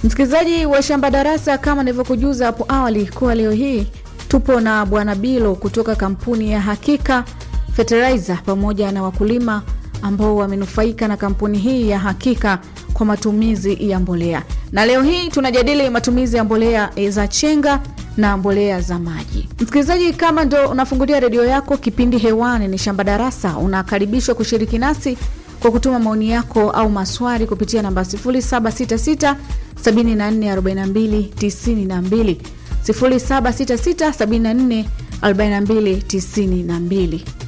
Msikilizaji wa Shamba Darasa, kama nilivyokujuza hapo awali kuwa leo hii tupo na Bwana Bilo kutoka kampuni ya Hakika Fertilizer pamoja na wakulima ambao wamenufaika na kampuni hii ya Hakika kwa matumizi ya mbolea, na leo hii tunajadili matumizi ya mbolea za chenga na mbolea za maji. Msikilizaji, kama ndo unafungulia redio yako, kipindi hewani ni Shamba Darasa, unakaribishwa kushiriki nasi kwa kutuma maoni yako au maswali kupitia namba 0766 7442 92 0766 7442 92.